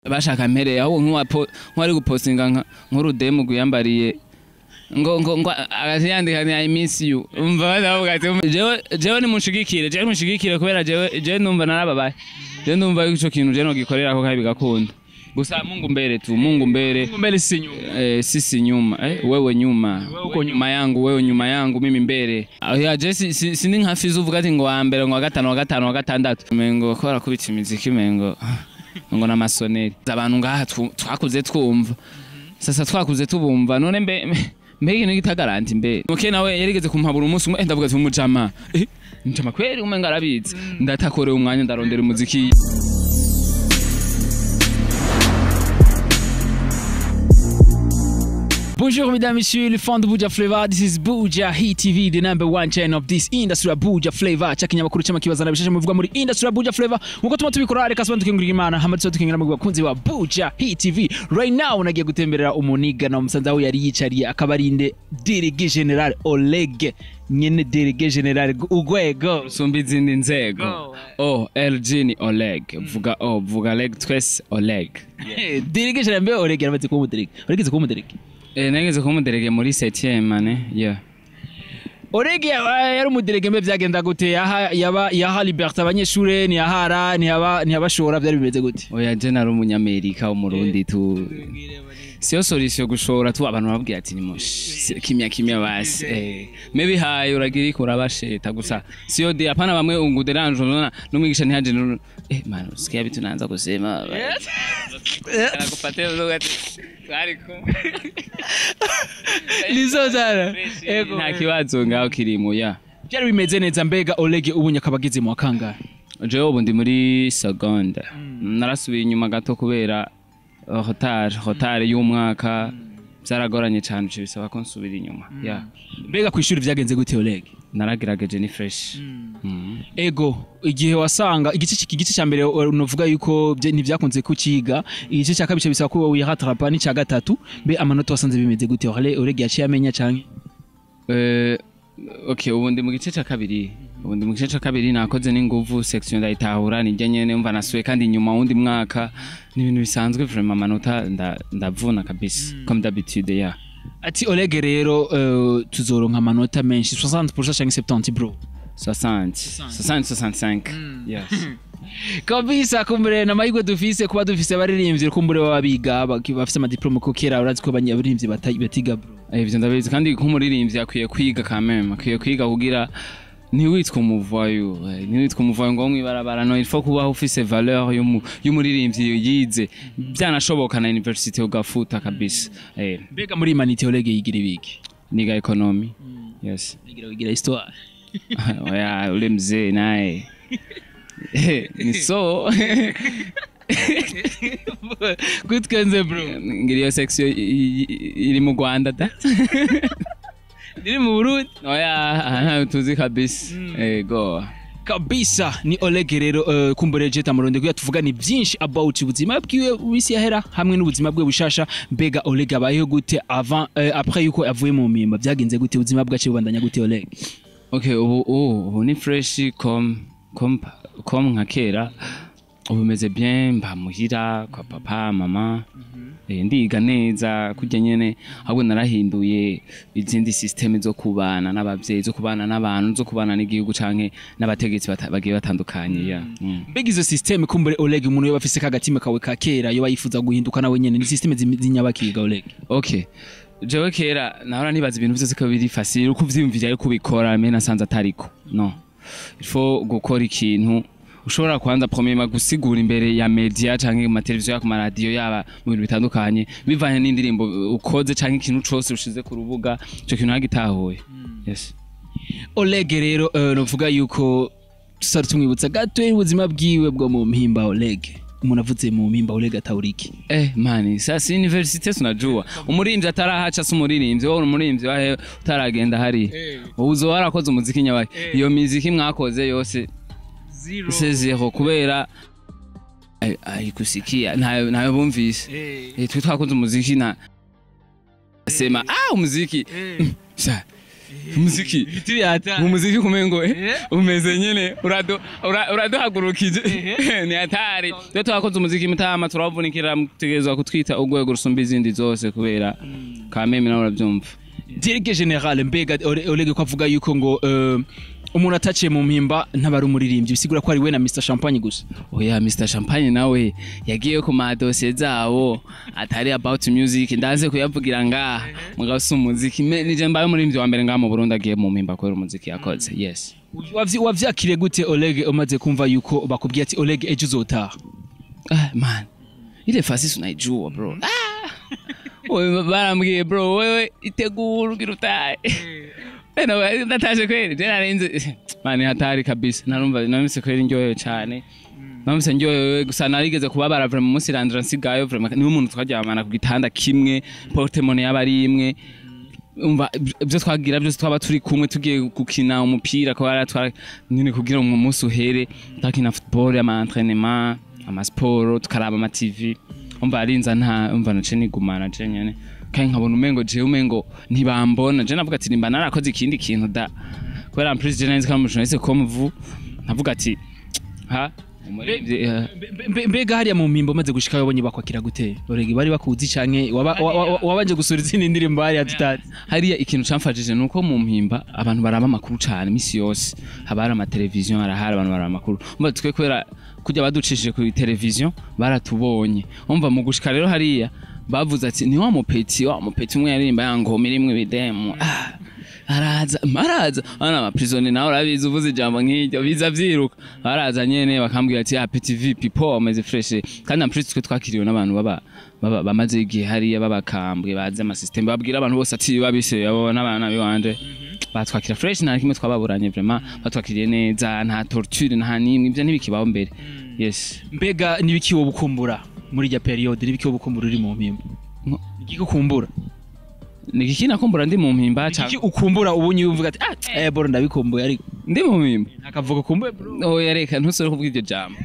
bashaka mpereye ahubwo nk'uwapo- nk'uwari gupostinga nka- nk'urudemu rwiyambariye ngo ngo ngo agati yandika ni I miss you umva badavuga ati jewe jewe nimunshigikire jewe nimunshigikire kubera jewe jewe numva narababaye jewe numva yuko ico kintu jewe nogikorera ko kandi bigakunda gusa Mungu mbere tu Mungu mbere mbele si nyuma eh, sisi nyuma eh, wewe nyuma wewe nyuma yangu wewe nyuma yangu mimi mbere aho ya je si- si- sindi nka fizu uvuga ati ngo wa mbere ngo wa gatanu wa gatanu wa gatandatu mengo kora kubita imiziki mengo ngo n'amasoneri abantu ngaha twu- twakuze twumva sasa twakuze tubumva none mbe mbe- mbe ikintu kitagaranti mbe muke nawe yarigeze kumpabura umunsi umwe eh, ndavuga ati umujama eh mujama kweri umenga arabizi ndatakoreye umwanya ndarondera umuziki Bonjour mesdames, messieurs, les fans de Buja Flavor. This is Buja Hit TV, the number one channel of this industry of Buja Flavor. Cha kinyamakuru cy'amakibazana bishashe muvuga muri industry of Buja Flavor. Nkuko tuma tubikora reka sobantu tukingurira Imana, hama tso tukingira mu bakunzi wa Buja Hit TV. Right now nagiye gutemberera umuniga na umusanza we yari yicariye akabarinde Délégué General Oleg nyene Délégué General Ugwego. usumba izindi nzego Go. o LG ni Oleg vuga o vuga Leg twese Oleg Délégué General mbe Oleg yaramaze kuba umuderege. Olegeze kuba umuderege. eh nageze kumuderege muri 7e mane yeah Oleg yaba- yari umuderege mbe byagenda gute yaha yaba yaha liberté abanyeshure ntiyahara ntiyaba ntiyabashora byari bimeze gute oya je nari umunyamerika w'umurundi tu siyo solution gushora tu abantu babwira ati ni kimya kimya basi eh maybe haye uragira iko urabasheta gusa siyo de apana bamwe unguderanje unaona n'umwigisha ntihaje nu- eh man usikia vitu naanza kusema Anakupatia lugha ati twari kumwe nizo zara ego nta kibazo ngaho kirimo ya byari bimeze neza mbega Oleg ubu akaba ageze mu wakangahe jewe ubu ndi muri seconde narasubiye inyuma gato kubera uh, hotari hotari y'umwaka byaragoranye cyane ivyo bisaba ko nsubira inyuma ya mbega ku ishuri byagenze gute Oleg naragerageje ni fresh Mhm. ego igihe wasanga igice iki gice cya mbere uh, unovuga yuko bye- ntibyakunze kukiga igice cya kabiri bisaba ko wihatrapa n'icya gatatu mbe amanota wasanze bimeze gute Ole- Oleg yaciye amenya canke Eh, okay ubu ndi mu gice cya kabiri ubu ndi mu gice cya kabiri nakoze n'inguvu section ndayitahura nijya nyene mva nasuye kandi inyuma wundi mwaka ni ibintu bisanzwe vraiment amanota nda- ndavuna kabisa comme d'habitude ya ati Oleg rero uh, tuzoronka amanota menshi 60% canke 70 bro 60 60 65 yes kabisa kumbure na mahirwe dufise kuba dufise abaririmbyi kumbure baba biga baki- bafise amadiplome ko kera urazi ko abaririmbyi bata- batiga bro Eh, ivyo ndabizi kandi nk'umuririmbyi akwiye kwiga kameme akwiye kwiga kugira ntiwitwe umuvayo eh, ntiwitwe umuvayo ngo mwibarabara no il faut kubaho ufise valeur y'umu- y'umuririmbyi yize byanashoboka na university ugafuta kabisa eh, mbega muri imanite Oleg yigira ibiki niga economy yes yigira wigira histoire oya ule mzee naye Eh, ni so kwitwenze bro ngira iyo section i- i- i- iri mu Rwanda da ndiri mu Burundi oya aha ntayo tuzi kabisa ego kabisa ni Oleg rero uh, kumbure jeta muronde kuya tuvugani byinshi about ubuzima bwiwe wisi yahera hamwe n'ubuzima bwe bushasha mbega Oleg abayeho gute avant uh, après yuko avuye mu mimba byagenze gute ubuzima bwacu bubandanya gute Oleg okay ubu ubu ubu ni fresh comme comme comme nka kera ubu meze bien mba muhira kwa papa mama eh, ndiga neza kurya nyene ahubwo narahinduye izindi systeme zo kubana n'abavyeyi zo kubana n'abantu zo kubana n'igihugu canke n'abategetsi bata- bagiye batandukanye ya mm. mbega izo systeme kumbure Oleg umuntu yoba afise kagatima kawe ka kera yoba yifuza guhinduka nawe nyene ni systeme zim- z'inyabakiga Oleg okay jewe kera nahora nibaza ibintu byose ko biri facile uko uvyiyumvira ariko ubikora me nasanze atariko no il faut gukora ikintu ushobora kwanza premièrement gusigura imbere ya media canke mu mateleviziyo ya ku maradiyo yaba mu bintu bitandukanye bivanye n'indirimbo ukoze canke ikintu cose ushize ku rubuga ico kintu nagitahuye yes Oleg rero uh, novuga yuko tusari tumwibutsa gato ubuzima bwiwe bwo mu mpimba Oleg umuntu avuze mu mpimba Oleg atawuriki Eh mani sasa universite tunajua umuririmvyi atarahaca si umuririmvyi wowe umuririmvyi wahe utaragenda hari wowe uzoba warakoze umuziki nyabaye iyo miziki mwakoze yose se zero kubera ay- ayikusikia ntayo ntayo bumvise Eh, twe twakoze umuziki na sema ah umuziki sa umuziki ibiti byata umuziki kumengo eh, Eh. umeze nyene urado- ura- uraduhagurukije ni hatari iyo twakoze umuziki mutama turavunikira mutegerezwa kutwita urwego rusumba izindi zose kubera kameme nawe urabyumva Dirige General mbega Ole- Olege ko avuga yuko ngo eh, umuntu ataciye mu mpimba ntaba ari umuririmbyi bisigura ko ari we na Mr Champagne gusa oya mr champagne nawe yagiye ku madosiye zabo atari about music ndaze kuyavugira ngaha mugabo si umuziki Me- nije mbaye umuririmbyi wa mbere ngaha mu burundi agiye mu mpimba kubera umuziki yakoze yes Wavyi- wavyakiriye gute Olege umaze kumva yuko bakubwiye ati Olege ejo uzotaha Ah, man ile fasisi unaijua bro Ah! Wewe barambwiye bro wewe itegura ugira utahe Eno, ndatashe kweli je narinze mani hatari kabisa narumva namise kweli ndyohewe cyane namise ndyohewe gusa narigeze kubabara vraiment umunsi randira nsigayo vraiment niwe umuntu twaryamana ku gitanda kimwe portemone yaba ari imwe umva ibyo twagira byose twaba turi kumwe tugiye gukina umupira ko bara twara nyine kugira ngo umunsi uhere tukina football ama entraînement ama sport tukaraba ama TV umva arinza nta umva nace nigumana je nyene kandi nkabona umengo je umengo ntibambona je navuga ati nimba narakoze ikindi kintu da kubera en plus je nari nzi ko ari umujournaliste comme vous navuga ati ha umuririmbyi, eh, Mbe- mbe- mbega hariya mu mpimba umaze gushika wabonye bakwakira gute Olege bari bakuzi canke waba- wa- wa- wabanje gusura izindi ndirimbo hariya tutazi hariya ikintu camfashije ni uko mu mpimba abantu baraba amakuru cyane iminsi yose haba hari amateleviziyo harahari abantu baraba amakuru umva twe kubera kujya baducishije kuri televiziyo baratubonye umva mu gushika rero hariya bavuze ati ni wa mupeti wa mupeti umwe yaririmba ya ngoma irimwo ibidemu ah, araza araza bana amaprisoni nawe urabizi uvuze ijambo nk'iryo biza vyiruka baraza nyene bakambwira ati ah petit vipi po ameze fresh kandi en plus twe twakiriwe n'abantu baba baba- bamaze igihe hariya babakambwe bazi amasystem babwira abantu bose ati babise abo n'abana biwanje batwakira fresh nta kimwe twababuranye vraiment batwakiriye neza nta torture nta nimwe ibyo ntibikibaho mbere yes mbega nibiki wowe ukumbura muri irya periode nibiki wowe ukumbura uri mu mpimba No. nigiki ukumbura ni iki nakumbura ndi mu mpimba nigiki cyangwa ukumbura ubunye uvuga ati ah eh boro ndabikumbuye ariko ndi mu mpimba akavuga kumbuye bro oya reka ntusore kuvuga iryo jambo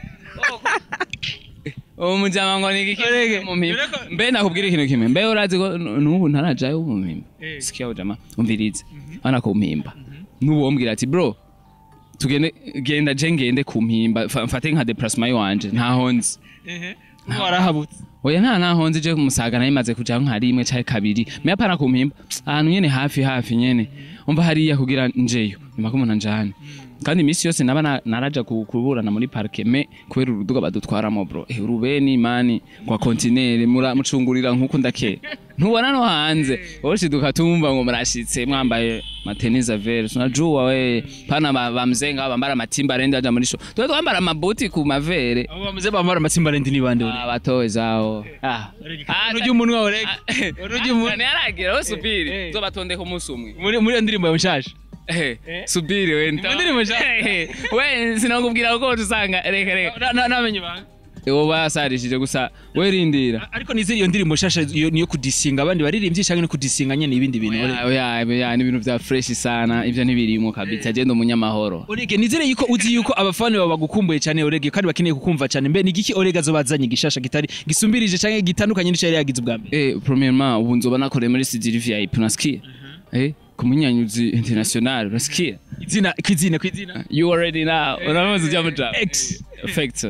uwo mujama ngo ni iki mu mpimba mbe nakubwira ikintu kimwe mbe urazi ko n- n'ubu ntarajayo mu mpimba sikia ujama umvirize hana ku mpimba n'ubu wombwira ati bro tugende genda je ngende ku mpimba fa- mfate nka déplacement yanje ntaho nzi warahabutse oya nta naho nzi je kumusaga nayo imaze kuja nka rimwe canke kabiri meya pana ku mpimba ahantu nyene hafi hafi nyene umva hariya kugira njeyo nyuma ko umuntu anjane kandi iminsi yose naba na- naraja ku- kuburana muri parike me kubera uruduga badutwaramo bro eh, urubeni mani kwa kontinere mura- mucungurira nk'uko ndakera ntubona no hanze woshiduka tumva ngo murashitse mwambaye mateniza vere tunajua we pana ba- bamzenga bambara amatimba arende aja muri sho twe twambara amabuti ku mavere abo bamaze bambara amatsimba arendi ni bande uri abatowe zawo ah urujya umunwa wawe urujya umunwa ntiyaragira we subiri Eh. zobatondeka umunsi umwe muri muri iyo ndirimbo yawe nshasha Eh, subiri we nta- Mu ndirimbo nshaka. Eh, we sinakubwira ko usanga reka reka Na- na- namenye ibanga uwo basarishije gusa we rindira ariko nizere iyo ndirimbo nshasha iyo niyo kudisinga abandi baririmbyi cyangwa no kudisinga nyene ibindi bintu Oya, oya oya, ni ibintu bya fresh sana ibyo ntibirimo kabisa agenda umunyamahoro Orege nizere yuko uzi yuko abafana bawe bagukumbuye cyane Orege kandi bakeneye kukumva cyane mbe nigiki Orege azobazanye gishasha kitari gisumbirije cyangwa gitandukanye n'icyo yari yagize ubwa mbere eh premièrement ubu nzoba nakoreye muri Sidiri VIP unasikia eh kumunyanyuzi international unasikia izina kwizina kwizina you already know uramaze ujya muja X. effect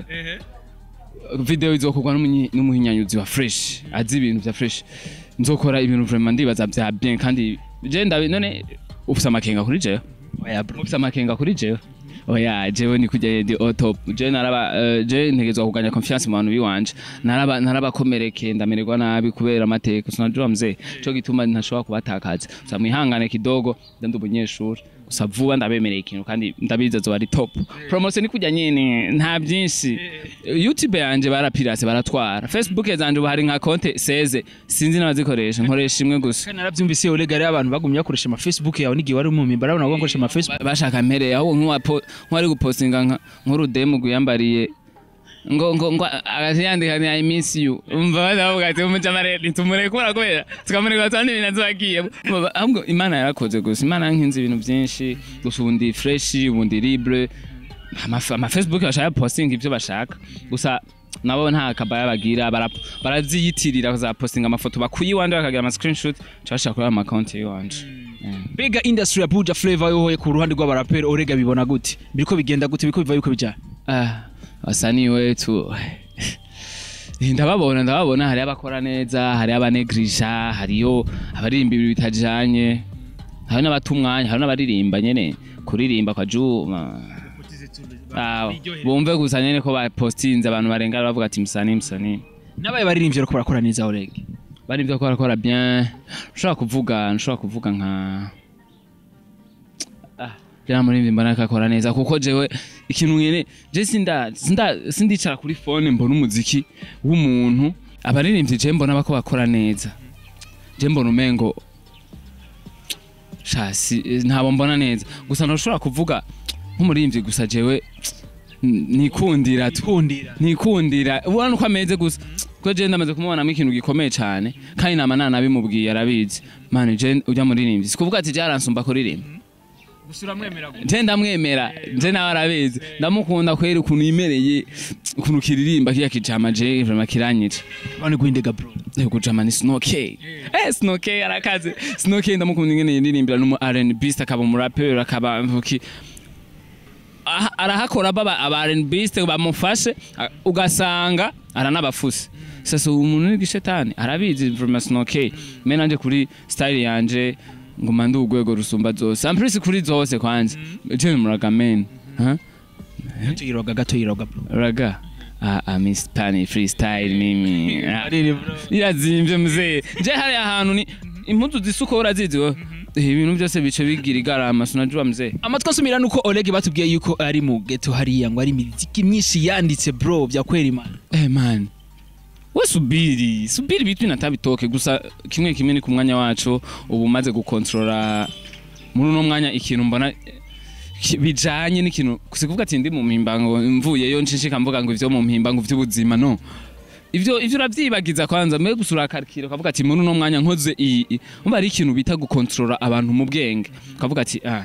video izokorwa n'umunyi- n'umuhinyanyuzi wa fresh azi ibintu bya fresh nzokora ibintu vraiment ndibaza bya bien kandi je ndabi none ufite amakenga kuri jewe oya bro ufite amakenga kuri jewe oya jewe ni kujya di otop je naraba eh, je ntegezwa kuganya confiance mu bantu biwanje naraba narabakomereke ndamererwa nabi kubera amateka sinajua mzee cyo gituma ntashobora kubatakaza gusa mwihangane kidogo ndi umunyeshuri gusa vuba ndabemereye ikintu kandi ndabizi azoba ari top promotion ni kujya nyine nta byinshi youtube yanje barapirase baratwara facebook zanje ubu hari nka konte seze sinzi n'abazikoresha nkoresha imwe gusa kandi narabyumvise Orege ari abantu bagumye bakoresha ama Facebook yawe n'igihe wari mu mimba arabona bakoresha ama Facebook Ba- bashaka mpereye aho nk'uwapo- nk'uwari gupostinga nka- nk'urudemu gwiyambariye ngo ngo ngo agashiyandika ni I miss you umva badavuga ati umujamare ntitumurekura kubera tukamureka kandi ibintu azagiye ahubwo imana yarakoze gusa imana yankinze ibintu byinshi gusa ubundi fresh ubundi libre ama ama Facebook bashaka posting ibyo bashaka gusa nabo nta kabaya bagira bara- baraziyitirira za posting amafoto bakuye iwanje bakagira ama screenshot cyashaka kuri ama account yiwanje mbega industry ya buja flavor yohoye ku ruhande rw'abaraperi orega bibona gute biriko bigenda gute biriko biva yuko bijana Ah, wasanii wetu ndababona ndababona hariyo abakora neza hariyo abanegrisha hariyo abaririmba ibintu bitajanye hariyo n'abata umwanya hariyo n'abaririmba nyene kuririmba kwa juma Ah, bumve gusa nyene ko bapostinze abantu barengana bavuga ati musani musani n'abaye baririmbye ariko barakora neza orega bari byo barakora bien nshobora kuvuga nshobora kuvuga nka ah jana muri mbona akakora neza kuko jewe ikintu nyene je sinda sinda sindicara kuri phone mbona umuziki w'umuntu abaririmbyi je mbona bako bakora neza je mbona umengo shasi ntabo mbona neza gusa ntushobora kuvuga nk'umuririmbyi gusa jewe n- nikundira tu kundira nikundira ubona uko ameze gusa kuko je ndamaze kumubonamo ikintu gikomeye cyane kandi nama nanabimubwiye arabizi mani je ujya muririmbyi sikuvuga ati byaransumba kuririmba gusura mwemera gute je ndamwemera je nawe arabizi ndamukunda kwera ukuntu yimereye ukuntu kiririmba kiya kijama je vraiment kiranyica bane guhindega bro Eh, kujama ni Snowkey eh Snowkey arakaze Snowkey ndamukunda ingene yiririmbira n'umu R&B akaba umurapper akaba mvuki aha- arahakora baba aba R&B bamufashe a- ugasanga aranabafuse sasa umuntu ni gishetani arabizi vraiment Snowkey me nanje kuri style yanje nguma ndi urwego rusumba zose amprise kuri zose kwanje je muraga men huh? tuyiroga gato yiroga bro raga ah, ah, Miss Pani freestyle mimi ah. ariri bro irazimvye muzee je hari ahantu ni impuzu zisuko urazizi wowe Eh, ibintu byose bice bigira igarama sinajua mzee amatwi asumira nuko Oleg batubwiye yuko ari mu ghetto hariya ngo ari imiziki myinshi yanditse bro bya kwera imana eh man we subiri subiri bitu natabitoke gusa kimwe kimwe ni ku mwanya wacu ubu maze gukontrola muri uno mwanya ikintu mbona eh, ki- bijanye n'ikintu sikuvuga ati ndi mu mpimbango mvuyeyo nshishika mvuga ngo ivyo mu mpimbango vy'ubuzima no ivyo ivyo uravyibagiza kwanza mbere gusa urakarikira ukavuga ati muri uno mwanya nkoze iyi iyi." umva ari ikintu bita gukontrola abantu mu bwenge ukavuga ati ah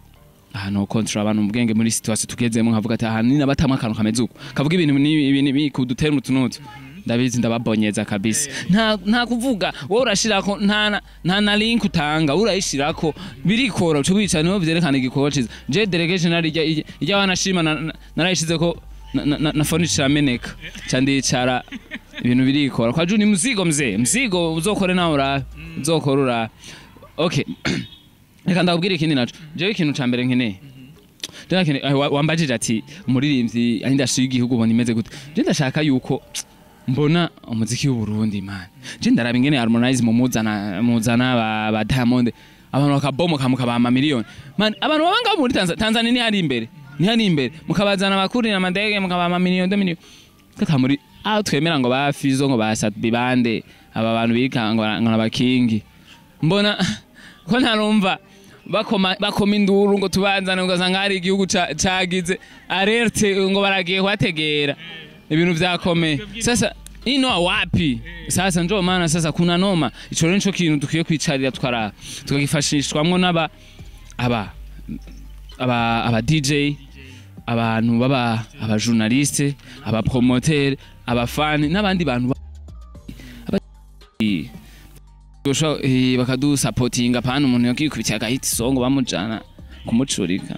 aha no control abantu mu bwenge muri situation tugezemo nkavuga ati aha nina batamwe akantu kameze uko kavuga ibintu ni ibintu bi kudutera mutunutu ndabizi ndababonyeza kabisa nta nta kuvuga wowe urashirako nta na- nta na link utanga urayishirako birikora uco wicara niho vyerekana igikorwa ciza je delegation ari ijya ijya wanashima na- na- narayishizeko na, na, na, na phone cirameneka candicara ibintu birikora kwa juni mzigo mzee mzigo uzokore nawe urabe uzokora urabe okay reka ndakubwira ikindi naco jewe ikintu ca mbere nkeneye Jewe nkeneye- eh, wa- wambajije ati umuririmbyi industry y'igihugu ubona imeze gute je ndashaka yuko mbona umuziki w'uburundi man je ndaraba ingene harmonize mumuzana muzana ba, ba diamond abantu bakabomoka mukabama miliyoni man abantu baba ngaho muri Tanzania Tanzania ni hari imbere ni hari imbere mukabazana abakurira amadege mukabama miliyoni de miliyoni kaka muri aho twemera ngo ba Fizo ngo ba Satbi bande aba bantu bikanga ngo ngo abakingi mbona ko ntarumva bakoma bakoma induru ngo tubanzane ugasanga hari igihugu ca- cagize alerte ngo baragiye kuhategera ibintu vyakomeye sasa ino wapi sasa njo maana sasa kuna noma ico rero nico kintu dukwiye kwicarira twara tukagifashishwamwo n'aba aba aba aba DJ abantu baba aba journaliste aba promoteur aba fan n'abandi bantu ba- aba- Gusha eh, bakadusapotinga pana umuntu yakikubitiye agahita isongo bamujana kumucurika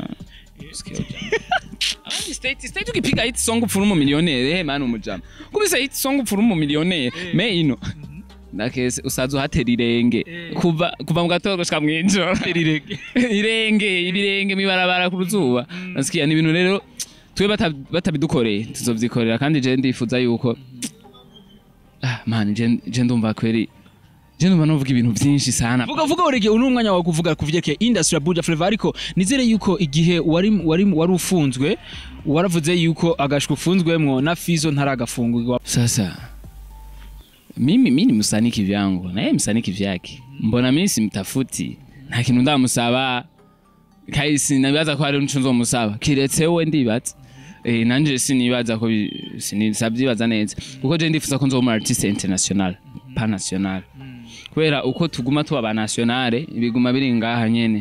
Abandi state state ukipiga hit song upfura umumiliyoneri he mani umujama kubise hit song upfura umumiliyoneri me ino ndakese usaza uhatera irenge kuva kuva mu gatondo gushika mw'ijoro irenge irenge ibirenge mibarabara ku ruzuba nasikiya ni ibintu rero twe bata- batabidukoreye tuzovyikorera kandi je ndifuza yuko ah man je je ndumva kweri je ndumva novuga ibintu vyinshi sana vuga vuga urege uno mwanya wawe kuvuga kuvyerekeye industry ya Buja Flavor ariko nizere yuko igihe wari wari wari ufunzwe waravuze yuko agashwa ufunzwemwo na Fizo ntaragafungurwa Sasa mimi mimi ni msanii kivyangu na yeye msanii kivyake. Mbona mimi simtafuti? Nta kintu ndamusaba. Kai sinabibaza ko hari nico nzomusaba. Kiretse we ndibaza. Eh nanje sinibaza ko bi- sinisabyibaza neza. Kuko je ndifuza ko nzoma artiste international, pas national. Kubera uko tuguma tuba ba nationale biguma biri ngaha nyene.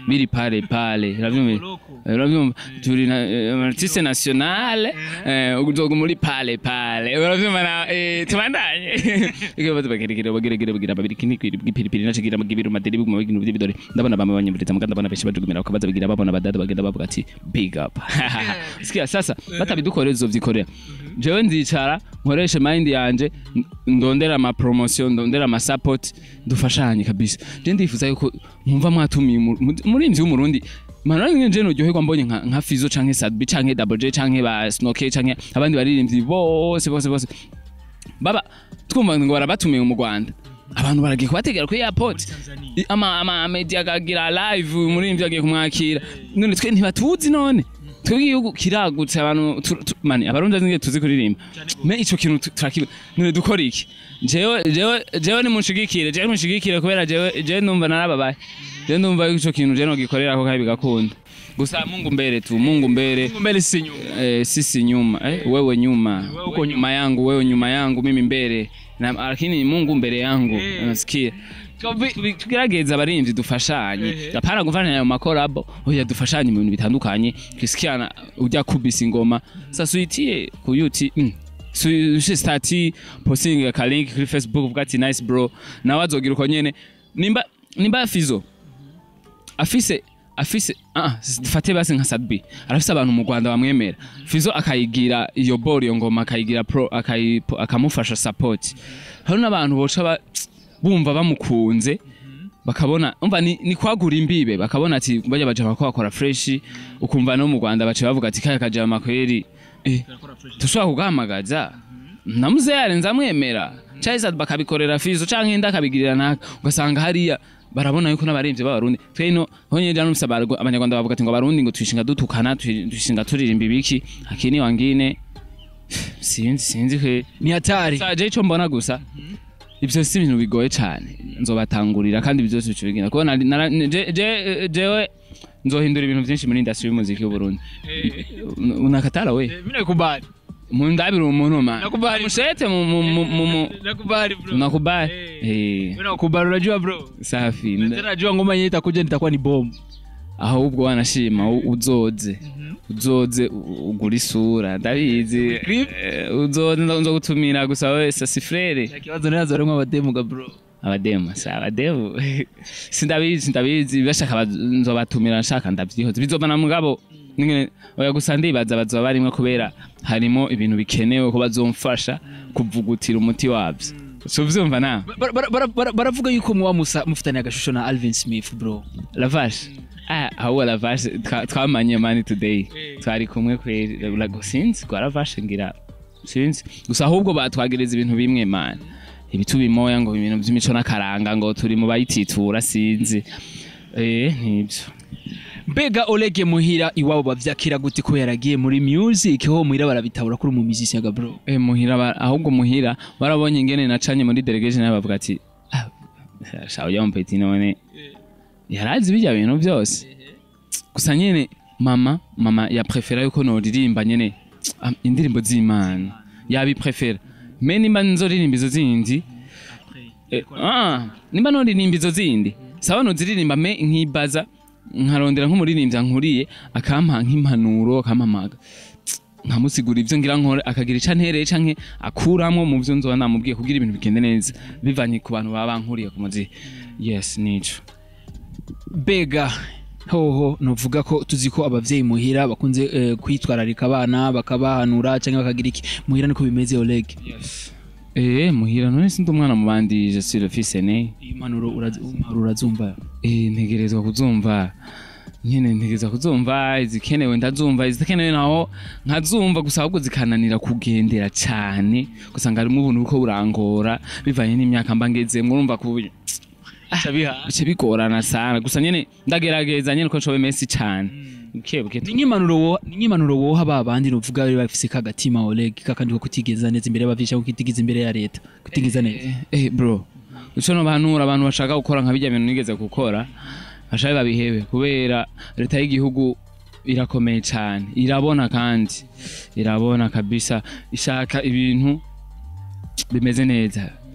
biri pale pale uravyumva uravyumva turi na eh, artiste nationale eh uzoga muri pale pale uravyumva na eh tubandanye ike bazo bageregere bageregere bagira babiri kini kwipiripiri nacigira magibiro maderi biguma bigino bidore ndabona bama banyumviriza muganda ndabona benshi bajugumira bakabaza bigira babona badada bagenda bavuga ati big up sikia sasa batabidukorera uzovyikorera jewe nzicara nkoreshe mind yanje n- ndondera ama promotion ndondera ama support dufashanye kabisa je ndifuza yuko mwumva mwatumiye umu- mu- umurimvyi w'umurundi Mana nje noryoherwa mbonye nka nka Fizo canke Sadbi canke Double J canke ba Snoke canke abandi baririmbyi bose bose bose baba twumva ngo barabatumiye mu Rwanda abantu baragiye kubategera kuri airport I- ama ama media akagira live umuririmbyi agiye kumwakira none twe ntibatuzi none twebwe igihugu kiragutse abantu tu- tu- mani abarundi azinge tuzi kuririmba me ico kintu tu- turakiba none dukora iki jewe jewe jewe nimunshigikire jewe nimunshigikire kubera jewe jewe numva narababaye jewe numva yuko ico kintu jewe nogikorera ko kandi bigakunda gusa mungu mbere tu mungu mbere mbele si nyuma eh, sisi nyuma eh, wewe nyuma uko nyuma yangu wewe nyuma yangu mimi mbele na lakini Mungu mbele yangu Eh. unasikia Tubi- tugerageza abarimvyi dufashanye Eh. apana gufashanya ayo makorabo oya dufashanye mu bintu bitandukanye tusikiana ujya kubisa ingoma sasa uyitie ku yuti mm. ushe stati posting akalinki kuri facebook uvuga ati nice bro nawe azogira uko nyene nimba nimba fizo afise afise ah dufate basi nka Sadbi arafise abantu mu Rwanda bamwemera Fizo akayigira iyo ball iyo ngoma akayigira pro akayipo- akamufasha support hari n'abantu boca ba- bumva bamukunze bakabona umva ni, ni kwagura imbibe bakabona ati bajya baje bakora fresh ukumva no mu Rwanda bace bavuga ati kaya kajama kweri eh tushobora kugahamagaza namuze yarenze amwemera cyangwa se bakabikorera fizo cyangwa inda akabigirira naka ugasanga hariya barabona yuko n'abaririmbyi b'abarundi twe ino honye jana numvise abarwa- abanyarwanda bavuga ati ngo abarundi ngo twishinga dutukana twi- twishinga turirimba ibiki akini wangine sinzi sinzi kwe ni hatari saje ico mbona gusa ivyo si ibintu bigoye cane nzobatangurira kandi ibyo byose bica bigenda kuko nari- nara- je- je- jewe nzohindura ibintu vyinshi muri industry y'umuziki w'uburundi unakatara we mimi nakubali mundabira umuntu man Nakubali. mushete mu mu mu mu- mu nakubali bro nakubali Eh. eh mimi nakubali unajua bro safi tena najua ngoma yenyewe itakuja nitakuwa ni bomb ahubwo wanashima u- uzoze uzoze u- ugura isura ndabizi Clip? Eh, uzoze nzo gutumira gusa wese si frere ikibazo nazo harimo abademu ga bro abademu si abademu sindabizi sindabizi bashaka baz- nzobatumira nshaka ndavyihoze bizovana mugabo nyene oya gusa ndibaza bazoba barimwo kubera harimo ibintu bikenewe ko bazomfasha kuvugutira umuti wavyo so vyumva nawe Bara- bara- bara- bara- baravuga yuko muba musa mufitanye agashusho na Alvin Smith bro lavashe ah ahubwo lavashe twa- twamanye mani today twari kumwe kweri urago sinzi kwa lavashe ngira sinzi gusa ahubwo batwagereza ibintu bimwe mani ibitu bimoya ngo ibintu by'imico n'akaranga ngo turi mu bayititura sinzi eh nibyo mbega Oleg muhira iwabo bavyakira gute ko yaragiye muri music ho muhira barabitabura kuri mu musicien ga bro eh muhira ba- ahubwo muhira barabonye ingene nacanye muri delegation nayo bavuga ati ah shawo ya mpeti none yarazi bijya bintu byose gusa nyene mama mama ya prefera yuko noririmba nyene ah, indirimbo z'Imana yabi prefera me nimba nzoririmba izo zindi eh, ah nimba noririmba izo zindi sawa noziririmba me nkibaza nkarondera nk'umuririmbyi nkuriye akampa nk'impanuro akampamaga nkamusigura ibyo ngira nkore akagira icyo antereye canke akuramo mu byo nzoba namubwiye kugira ibintu bigende neza bivanye ku bantu baba bankuriye ku muzi yes nico mbega hoho nuvuga ko tuzi ko abavyeyi muhira bakunze eh, kwitwararika abana bakabahanura cyangwa bakagira iki muhira niko bimeze Oleg yes eh muhira none sindi umwana mu bandi je suis le fils aîné iyi mpanuro urazi- impanuro urazumva eh ntegerezwa kuzumva nyene ntegerezwa kuzumva izikenewe ndazumva izikenewe naho nkazumva gusa ahubwo zikananira kugendera cyane gusanga harimo ubuntu buko burangora bivanye n'imyaka mba ngezemwo urumva ku bice bigorana sana gusa nyene ndagerageza nyene uko nshoboye menshi cyane buke buke ni nk'impanuro wo- ni nk'impanuro woha ba bandi nuvuga bari bafise kagatima Oleg kakandi ko kutigeza neza imbere y'abavyeyi cyangwa kutigeza imbere ya leta kutigeza neza eh bro ico no bahanura abantu bashaka gukora nka bijya bintu nigeze gukora bashabe babihebe kubera leta y'igihugu irakomeye cyane irabona kandi irabona kabisa ishaka ibintu bimeze neza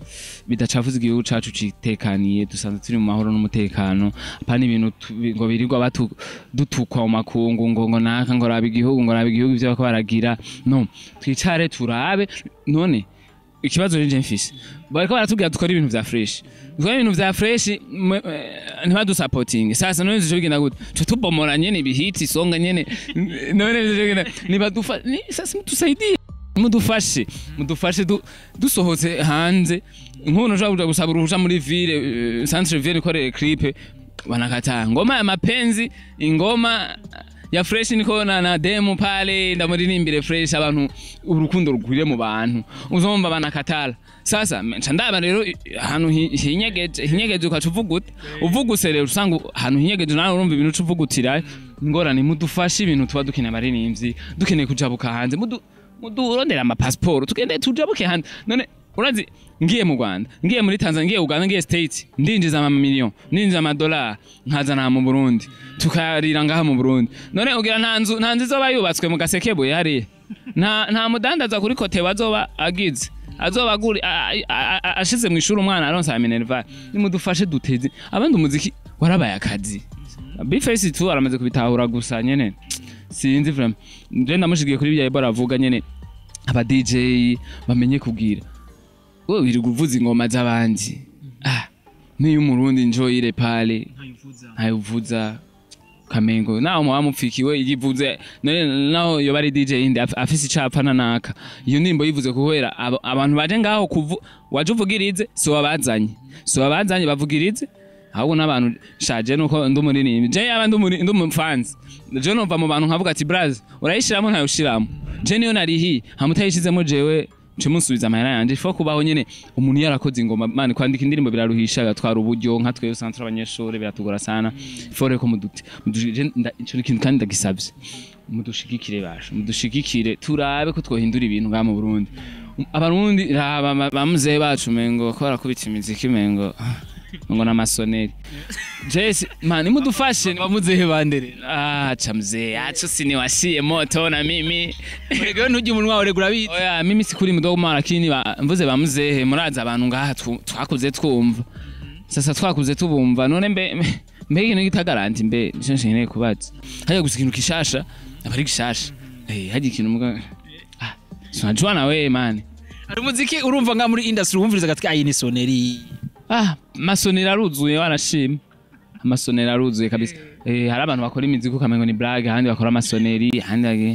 bidacafuza igihugu cacu citekaniye dusanzwe turi mu mahoro n'umutekano apana ibintu tu- ngo birirwa batu- dutukwa mu makungu ngo ngo naka ngo raba igihugu ngo raba igihugu ivyo bako baragira no twicare turabe none ikibazo rije mfise bariko baratubwira dukora ibintu vya fresh dukora ibintu vya fresh mwe- eh, ntibadusapotinge sasa none zico bigenda gute co tubomora nyene ibihiti isonga nyene none zico bigenda nibadufa ni- sasa mutusaidie mudufashe mudufashe du- dusohotse hanze nk'umuntu ushobora kuja gusaba uruhusha muri ville eh, centre ville ikorere clip banakataa ngoma ya mapenzi ingoma ya fresh niko na, na demo pale ndamuririmbire fresh abantu urukundo rugwire mu bantu uzomba banakatala sasa nca ndaba rero i- ahantu hi- hinyegeje hinyegeje ukaca uvuga ute uvuguse rero usanga ahantu hinyegeje nawe urumva ibintu uca uvugutira ingorane mudufashe ibintu tuba dukeneye abaririmbyi dukeneye kujabuka hanze mudu mudurondera amapasiporo tugende tujabuke hanze none urazi ngiye mu rwanda ngiye muri tanzania ngiye uganda ngiye state ndinjiza amamiliyoni ndinjiza amadolari nkazana mu burundi tukarira ngaha mu burundi none ugira nta nzu nta nzu izoba yubatswe mu gasekebuye hariya nta nta mudandaza kuri kote azoba agize azoba aguri a- a- a- ashize mu ishuri umwana aronsa ya minerval nimudufashe duteze abandi umuziki warabaye akazi bifesi tu aramaze kubitahura gusa nyene sinzi vraiment je ndamushigiye kuri bya Ebola avuga nyene aba DJ bamenye kubwira wowe wirirwa uvuza ingoma z'abandi ah niyo umurundi njoyire pale ntayivuza kamengo naho muba mupfikiwe yivuze none naho yoba ari DJ yindi af- afise icapfa nanaka iyo ndirimbo yivuze kubera abo- abantu baje ngaho kuvu waje uvugirize si wabazanye si wabazanye bavugirize ahubwo n'abantu shaje nuko ndi umuririmbi je yaba ndi umuri- ndi umufanzi je numva mu bantu nkavuga ati braz urayishiramo ntayushiramo je niyo narihi hamutayishizemo jewe nce musubiza amahera yanje fo kubaho nyene umuntu yarakoze ingoma mani kwandika indirimbo biraruhisha gatwara uburyo nka twebwe santre abanyeshuri biratugora sana fore ko mudute muduje ico ni ikintu kandi ndagisavye mudushigikire basha mudushigikire turabe ko twohindura ibintu ngaha mu Burundi abarundi raba ba- bamuzehe bacu mengo ko barakubita imiziki mengo ngo n'amasoneri jesi mani mudufashe bamuzehe bandere acha mzee acha siniwashie moto na mimi rego ntujye umunwa wawe regura bizi oya mimi sikuri mdogo mara lakini ba, mvuze bamuzehe murazi abantu ngaha tu- twakuze twumva sasa twakuze tubumva none mbe mbe- mbe ikintu gitagaranti mbe nico nkeneye kubaza hajya gusa ikintu gishasha aba ari gishasha eh hajya ikintu mbwa ah sinajua na wewe mani hari umuziki urumva nka muri industry wumviriza gatwi ayi ni soneri ah masonero aruzuye wanashima amasonero aruzuye kabisa eh hari abantu bakora imiziki ukamengo ni blague ahandi bakora amasoneri ahandi bage-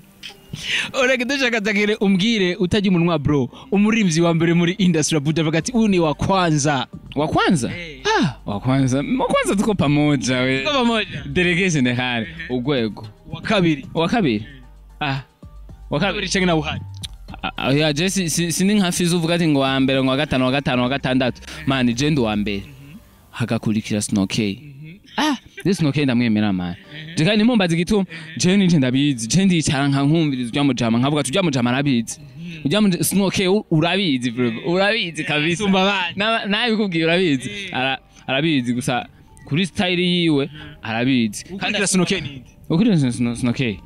orege dushaka tagire umbwire utajya umunwa bro umuririmvyi wa mbere muri industry abuja avuga ati uyu ni wa kwanza wa kwanza ah wa kwanza wa kwanza tuko pamoja we Tuko pamoja. delegation hari urwego wa kabiri wa kabiri ah wa kabiri kabiri canke na buhari Ah, ya je si- si- sindi nka fizo uvuga ati ngo wa mbere ngo wa gatanu wa gatanu wa gatandatu mani je ndi wa mbere hagakurikira snokey ah je snokey ndamwemera mani je kandi nimumbaza igituma je nije ndabizi je ndicara nka nkumviriza ujya mujama nkavuga ati ujya mujama arabizi ujya mu snokey u- urabizi bro urabizi kabisa Sumba abandi. Na- nawe bikubwiye urabizi Ara- arabizi gusa kuri style yiwe arabizi ukurikira sunoke ninde ukurikira snokey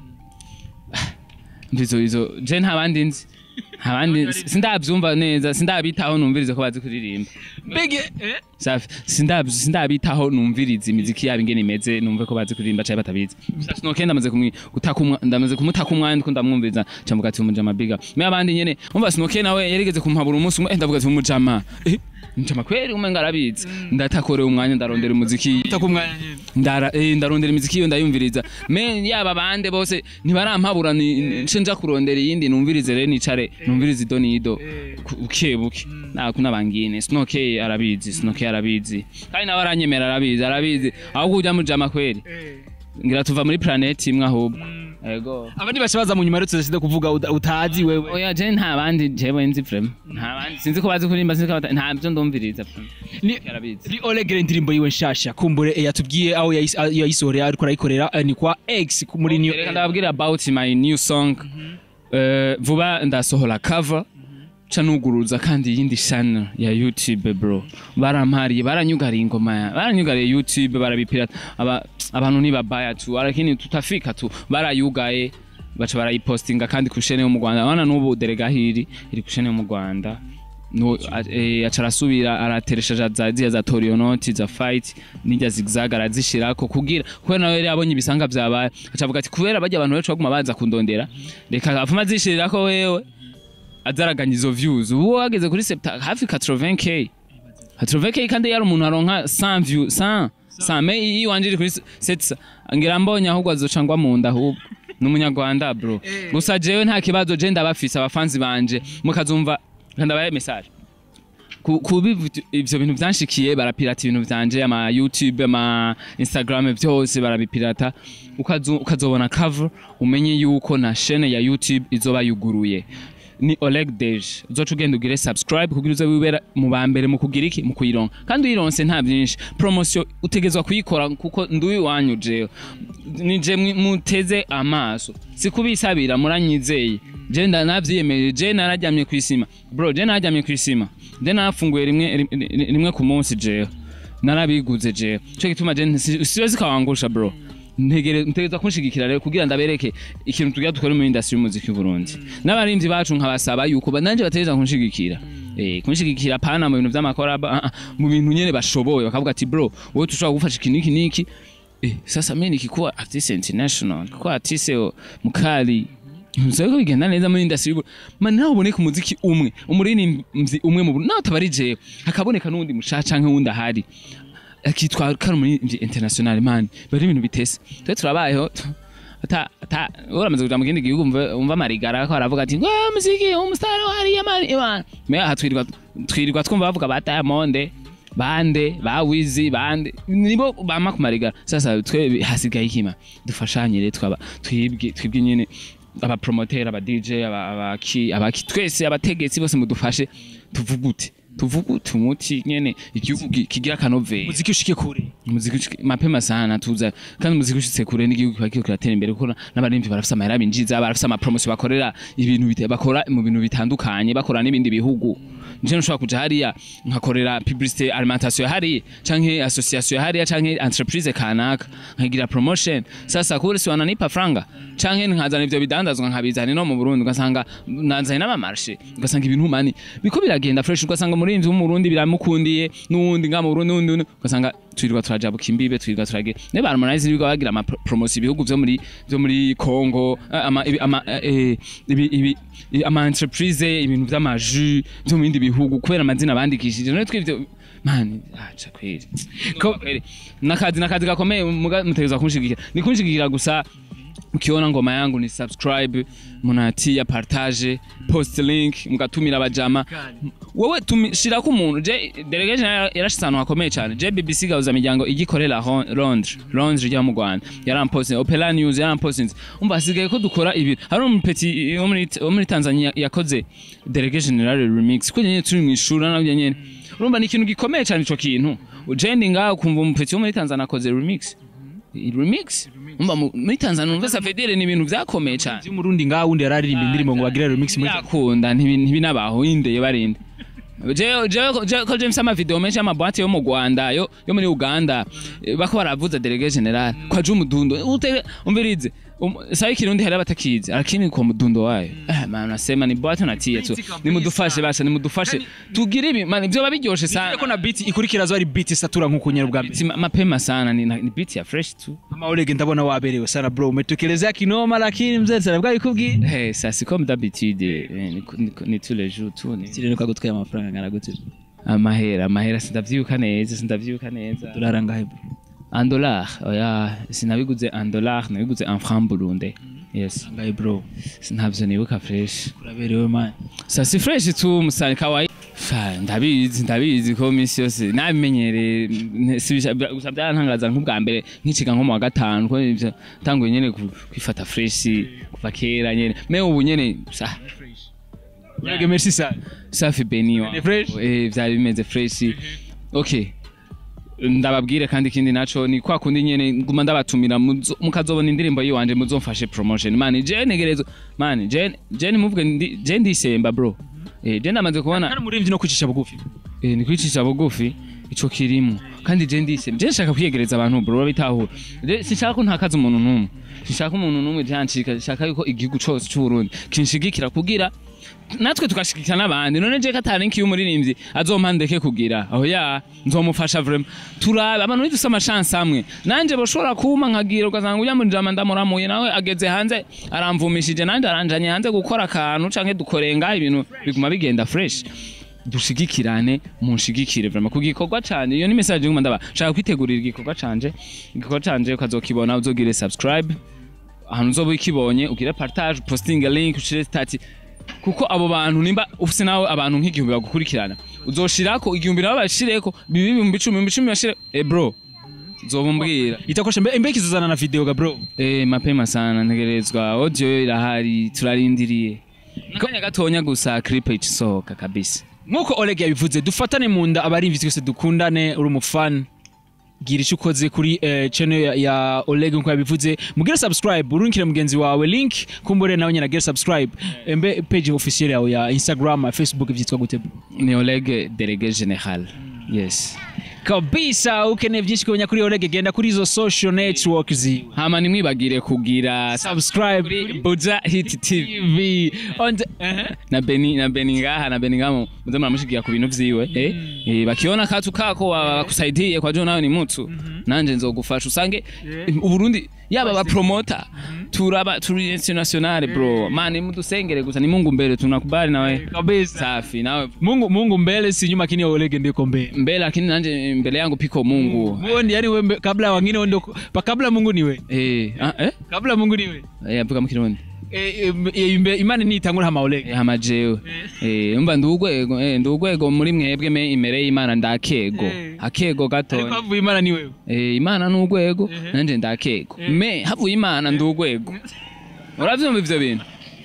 ndizo izo je nta bandi nzi nta bandi nzi. sindabyumva neza sindabitaho numvirize ko bazi kuririmba mbege eh? safi sindab- sindabitaho numvirize imiziki yabo ingene imeze numve ko bazi kuririmba cyangwa batabizi gusa sinoke ndamaze kumwi gutaka umwa ndamaze kumutaka umwanya ko ndamwumviriza cyamvuga ati umujama biga me abandi nyene umva sinoke nawe yarigeze kumpabura umunsi umwe eh, ndavuga ati umujama eh njama kweri umwe ngarabizi ndatakoreye umwanya ndarondera umuziki utaka umwanya nyine ndara eh, ndarondera imiziki iyo ndayumviriza me yaba bande bose ntibarampabura ni- nce nja kurondera iyindi numvirize rero nicare numvirize ido nido ku- buke buke naku nabangine sinoke arabizi sinoke arabizi kandi nawe aranyemera arabizi arabizi ahubwo ujya mujama kweri ngira tuva muri planeti imwe ahubwo ego abandi baca baza mu nyuma rero tudashida kuvuga uda- utazi wewe oya je nta bandi jewe nzi vrema nta bandi sinzi ko bazi kuririmba sinzi ko bata- nta byo ndumviriza vrema ni arabizi ni olegere indirimbo yiwe nshasha kumbure eh, yatubwiye aho yayis- aho yayisohoreye ariko arayikorera eh, ni kwa x ku- muri new reka ndababwira about my new song Eh, vuba ndasohora cover ca nuguruza kandi iyindi channel ya youtube bro barampariye baranyugariye ingoma ya baranyugariye youtube barabipirata aba, abantu ntibabaya tu lakini tutafika tu barayugaye baca barayipostinga kandi ku shene yo mu rwanda abana n'ubu delegahiri iri ku shene yo mu rwanda no a- eh, aca arasubira arateresha za ziya za torionoti za fight n'irya zigzag arazishirako kugira kubera nawe yari abonye ibisanga vyabaye aca avuga ati kubera barya abantu benshi baguma baza kundondera reka afuma azishirirako wewe azaraganya izo views ubu wageze kuri septa hafi 80k 80k kandi yari umuntu aronka 100 view 100 100 me iyo wanje iri kuri 7 ngira mbonye ahubwo azoca ngwa mu nda ahubwo ni umunyarwanda bro gusa jewe nta kibazo je ndabafise abafanzi banje mukazumva ndabaye message ku ku bivu- ivyo bintu vyanshikiye barapirata ibintu vyanje ama youtube ama instagram vyose barabipirata ukazo- ukazobona cover umenye yuko na chaîne ya youtube izoba yuguruye ni Oleg Dej uzoca ugenda ugire subscribe kugira uze wibera mu ba mbere mu kugira iki mu kuyironka kandi uyironse nta byinshi promotion utegezwa kuyikora kuko nduwi wanyu jewe nije mwi- muteze amaso sikubisabira muranyizeye je nda navyiyemeje je nararyamye kw'isima bro je nararyamye kw'isima je narafunguye rimwe rimwe- rimwe ku munsi jewe narabiguze jewe cyo gituma je nsi- siwe zikawangusha bro ntegere ntegeza kunshigikira rero kugira ndabereke ikintu tugira dukora mu industry y'umuziki w'u Burundi n'abarimvyi bacu nkabasaba yuko ba- nanje bategeza kunshigikira eh kunshigikira pana mu bintu vy'amakoraba ah, ah, mu bintu nyene bashoboye bakavuga ati bro wowe tushobora gufasha iki niki niki eh sasa mimi nikikuwa artist international kwa artist mukali Nzego bigenda neza muri industry y'u man naho uboneka umuziki umwe umuririmbyi umwe mu Burundi naho tabari jewe hakaboneka n'undi mushaca canke wundi ahari akitwa kari muri international man bari ibintu bitese twe turabayeho ata ata uramaze kuja mu kindi gihugu umva umva marigara ko aravuga ati ngo muziki umustar wari yamani imana me aha twirirwa twirirwa twumva bavuga ba Diamond bande ba Wizi bande nibo bama ku marigara sasa twe hasigaye ikima dufashanye rero twaba twibwe twibwe nyene aba promoter aba DJ aba abaki abaki twese abategetsi bose mudufashe tuvugute tuvugute umuti nyene igihugu gi- kigira kanovera muziki ushike kure umuziki ushike- mapema sana tuza kandi umuziki ushitse kure n'igihugu kiba kiriko kiratera imbere kuko n'abarimvyi barafise amahera binjiza barafise amapromotion bakorera ibintu bite- bakora mu bintu bitandukanye bakora n'ibindi bihugu nje nshobora kuja hariya nkakorera publicité alimentation hariya canke association hariya canke entreprise kanaka nkagira promotion sasa kubera si wananipa franga canke nkazana ivyo bidandazwa nkabizana no mu Burundi ugasanga nanzanye n'amamarché ugasanga ibintu mani biko biragenda fresh ugasanga umurinzi w'umurundi biramukundiye n'uwundi nga mu Burundi n'uwundi n'uwundi, ugasanga twirirwa turajabuka imbibe twirirwa turage ne ba Harmonize birirwa bagira ama pro- promotion ibihugu vyo muri vyo muri Congo eh, ama ibi- ama eh, ibi ibi i- ama entreprise ibintu vy'amaju vyo mu bindi bihugu kubera amazina bandikishije none twivyo man acha kweli ko kweli nakazi nakazi gakomeye muga- mutegeza kunshigikira ni kunshigikira gusa ukiona ngoma yangu ni subscribe munatia partage post link mugatumira abajama wowe tumi- shirako umuntu je delegation yara- yarashitse ahantu hakomeye cyane je BBC gahuza miryango igikorera Hon- Londres Londres ryo mu Rwanda yaramposting Opera News yaramposting umva hasigaye ko dukora ibi hari umupeti wo muri wo muri Tanzania yakoze delegation general remix ko nyene turi mu ishuri nabyo nyene urumva ni ikintu gikomeye cyane ico kintu ujendi ngaho kumva umupeti wo muri Tanzania akoze remix remix umva mu- muri Tanzania umva Safedere ni ibintu vyakomeye cyane y'umurundi ngaho wundi yararirimba indirimbo ngo bagire remix muri yakunda ntibinabaho indeye barinde jewe jewe jewe ko James ama video menshi ama boîte yo mu Rwanda yo yo muri Uganda eh, bako baravuza délégué général kwa ju mudundo ute umvirize um, sai kirundi hari abatakizi lakini kwa mudundo wayo eh man nasema ni boîte natie tu nimudufashe basha nimudufashe tugire ibi man ibyo babiryoshe sana ko na beat ikurikira zo ari beat isatura nkuko nyera bwa mbere Beat ma- mapema sana ni, ni beat ya fresh tu Mama Oleg ndabona waberewe sana bro umetekelezea kinoma lakini mzee sana bwa bikubwiye hey ça c'est comme d'habitude eh, ni, ni, ni tous les jours tu ni kirene ko gutwaye amafaranga angana gute amahera amahera sindavyibuka neza sindavyibuka neza dollar ngahe bro en dollar oya sinabiguze en dollar nabiguze en franc burunde yes ngahe bro ntabyo nibuka fresh uraberewe man sa si fresh tu musani kawaii fa ndabizi ndabizi ko misi yose nabimenyereye ne- si bisha- bya- gusa byarantangaza nk'ubwa mbere nkiciga nko mu wa gatanu ko ivyo tanguye nyene ku- kwifata fresh kuva kera nyene me ubu nyene sa Oleg merci sana safi beni Ni fresh? eh vyari bimeze fresh okay ndababwire kandi ikindi naco ni kwa kundi nyene nguma ndabatumira muzo- mukazobona indirimbo yiwanje muzomfashe promotion man je negerezo man je je nimuvuge ndi je ndisemba bro eh je ndamaze kubona kandi umurimvyi no kwicisha bugufi eh ni kwicisha bugufi ico kirimo kandi je ndisemba je nshaka kwiyegereza abantu bro babitahura je sinshaka ko ntakaza umuntu numwe sinshaka umuntu numwe jancika nshaka yuko igihugu cose c'u Burundi kinshigikira kugira natwe tugashigikira n'abandi none je katari nkiyo umuririmbyi azompandeke kugira aho ya nzomufasha vraiment turabe abantu nidufise amachance amwe nanje boshobora kuma nkagira ugasanga ujya muri jama ndamuramuye nawe ageze hanze aramvumishije nanje aranjanye hanze gukora akantu canke dukorenga ibintu biguma bigenda fresh dushigikirane munshigikire vraiment ku gikorwa canje iyo ni message nguma ndaba shaka kwitegurira igikorwa canje igikorwa canje ukazokibona uzogire subscribe ahantu uzoba ukibonye ugire partage posting a link ushire stati kuko abo bantu nimba ufise nawe abantu nk'igihumbi bagukurikirana uzoshirako igihumbi nabo bashireko bibi ibihumbi icumi ibihumbi icumi bashire eh bro zoba umbwira itakosha mbe mbe kizuzana na video ga bro eh mapema sana ntegerezwa audio yo irahari turarindiriye nakanya gatonya gusa clip isohoka kabisa nkuko Oleg yabivuze dufatane mu nda abarimvyi twese dukundane uri umufan gira icyo ukoze kuri eh, channel ya, ya Oleg nkuko yabivuze mugire subscribe urunkire mugenzi wawe link kumbure nawe nyina gire subscribe mbe page officiel yawe ya Instagram Facebook vyitwa gute bro? ni Oleg délégué général yes kabisa ukeneye byinshi kumenya kuri Oleg genda kuri izo social network ziwe hama nimwibagire kugira subscribe kuri Buja Hit TV TV on the, uh-huh. na Beni na Beni ngaha na Beni ngamo muze muramushigira ku bintu vyiwe eh, eh bakiona katu kako wakusaidiye kwa jo nawe ni mtu nanje nzogufasha usange uburundi yaba ba promoter turaba turi international bro man mudusengere gusa ni Mungu mbele tunakubali nawe kabisa safi nawe Mungu Mungu mbele si nyuma kini Oleg ndiko mbele mbele lakini nanje mbele yangu piko Mungu Muone yani wewe mbe- kabla wengine wewe ndo pa kabla Mungu niwe eh ah, eh kabla Mungu niwe eh avuga mu kirundi Eh, eh, imbe- imana nitangura hama Oleg Eh, hama jewe eh umva ndugwego eh ndugwego muri mwebwe me imere y'Imana ndakego Eh. akego ariko gatonya havuye imana ni wewe eh Imana n'ugwego Ehe. nanje ndakego me havuye Imana ndugwego uravyumva ivyo bintu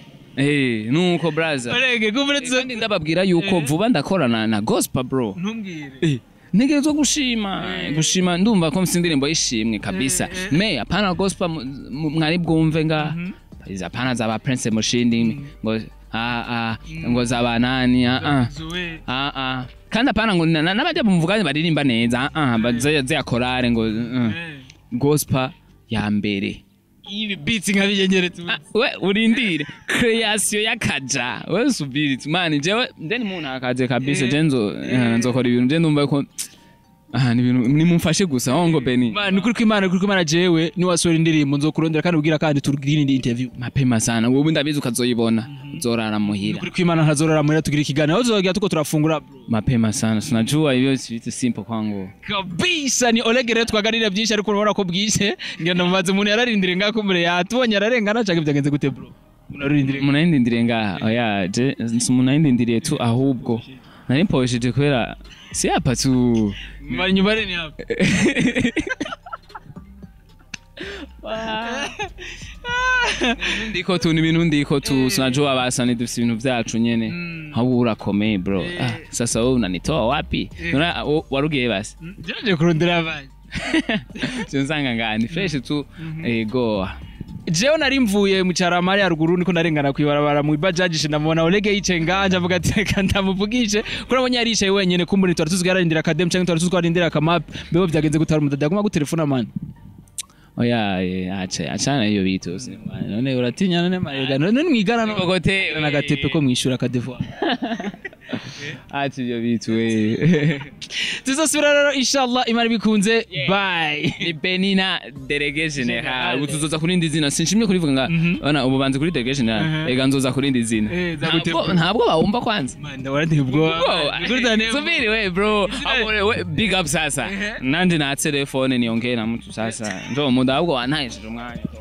eh nuko brother Oleg kumure tuzo kandi ndababwira yuko vuba ndakorana na gospel bro ntumbwire eh ntegerezwa gushima gushima ndumva ko mfite indirimbo y'ishimwe kabisa me apana gospel mu- mu- mwari bwumve nga izi apana zaba prince mushindi ngo ah ah ngo zaba nani ah ah Zoe ah ah kandi apana ngo na- na- n'abajya bumvuganye baririmba neza ah ah baza za korale ngo uh, gospel ya mbere ibi beats nkabiyengere tu Ah, we urindire creation y'akaja we subiri tu mani jewe nde ni muntu akaje kabisa je nzo eh, nzokora ibintu je ndumva ko ah ni ibintu nimumfashe gusa aho ngo beni man kuri kwimana kuri kwimana jewe ni wasora indirimbo nzokurondera kandi ubwira kandi tugire indi interview mapema sana wowe ndabizi ukazoyibona uzorara muhira kuri kwimana ntazorora muri tugira ikiganiro uzogera tuko turafungura bro mapema sana tunajua hivyo vitu simple kwangu kabisa ni Oleg rero twaganira byinshi ariko urabona ko bwije ngenda mubaze umuntu yararindire ngako mure yatubonye ararengana cyangwa byagenze gute bro umuntu ararindire munayindindiriye ngaha oya je munayindindiriye tu ahubwo nari mpoesheje kubera si hapa tu mari nyubare ni hapo ndiko tu ni ibintu ndiko tu tunajua basa ni dufite ibintu vyacu nyene ahubwo urakomeye bro ah, sasa wewe unanitoa wapi Nona wo- warugiye basi jaje kurondera abanye nsanga ngani fresh tu ego jewe nari mvuye mu cyaramari haruguru niko narengana kwibarabara mu bajaji ndamubona Oleg yicaye nganje avuga ati reka ndamuvugishe kuri abonye yaricaye wenyene kumbura twari tuzi yararindira akadem cyangwa twari tuzi ko arindira akamap bebo byagenze gutara umudada aguma gutelefona man oya eh, acha achana hiyo vitu none uratinya none marega none mwigana no kokote nagatepe ko mwishura akadevoir acha hiyo vitu we tuzosubira rero inshallah imana bikunze bye ni benina delegation ha utuzoza kurindi zina sinshimye kurivuga nga ona ubu banze kuri delegation ha ega nzoza kurindi zina Eh, zagute- Ntabwo- ntabwo bawumva kwanza man ndabona ubwo subiri we bro Hapo we- we- big up sasa nanje na telefone niongee na mtu sasa ndo muda ahubwo wantahishije umwanya